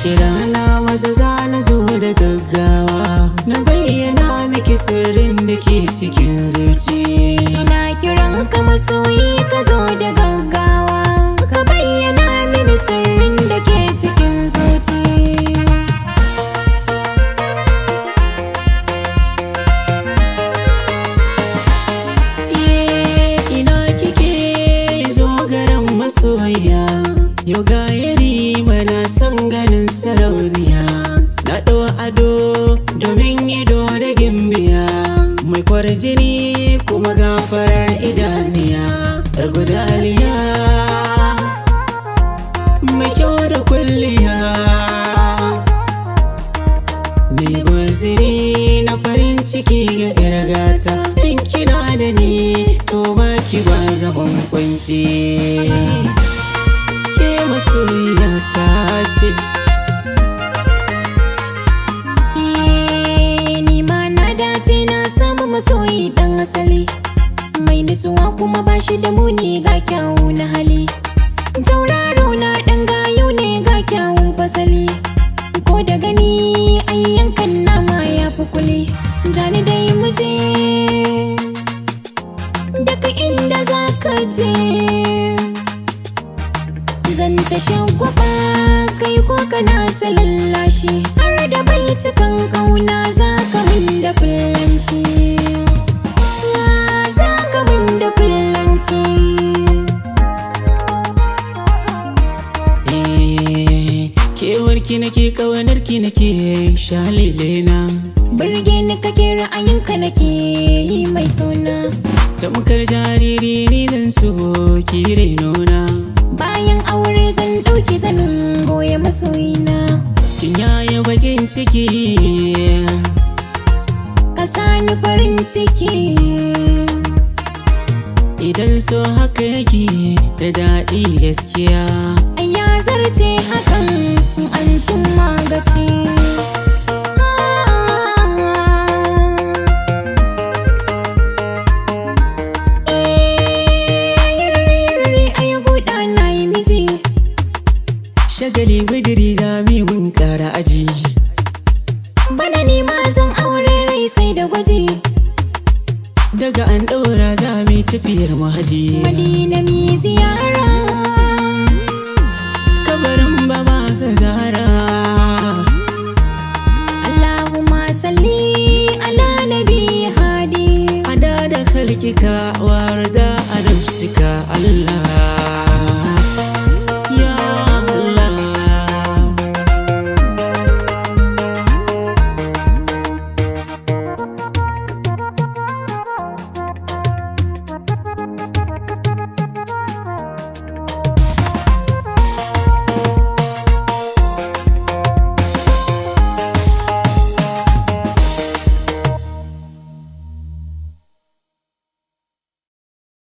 kira na maza za na zo da gaggawa na bayyana miki sirrin da ke cikin zuci Ina kiran ka masoyi ka zo da gaggawa Ka bayyana mini sirrin da ke cikin zuci Iye, ina kike zo garin masoya yau ga yari mana son ganin sarauniya na ɗau ado domin ido da gimbiya mai kwarjini kuma gafarar idaniya yar gudaliya mai kyau da kulliya Mai gwaziri na farin ciki ga irgata in kina da ni to ba ki ba zaban kwanci ke masoyiya ta ce Eh, Ni ma na dace na samu masoyi dan asali Mai nutsuwa kuma ba shi da muni ga kyawu na hali Tauraro na dan gayu ne ga kyawun fasali Ko da gani ai yankan nama ya fi kuli Jani dai muje Daga inda za ka je Zan ta shagwaba kai ko kana ta lallashi Har da baitukan ƙauna za ka min da fillanci Ya za ka min da fillanci Eh, kewarki nake kawanarki nake shalele na Burge ni kake ra'ayinka nake yi mai suna tamkar jariri ni zan so ki renona Bayan aure zan ɗauki zanin goya masoyina kin yaya bakin ciki Ka sani farin ciki Idan so haka yake da daɗi gaskiya Ai ya zarce hakan in an cimma gaci Shagali bidiri zami mun ƙara aji Bana nema zan aure rai sai da gwaji Daga an ɗora zami tafiyar mahaji Madina mi ziyara Kabarin baba ka zara Allahumma salli ala nabi hadi Ada da kalkika warda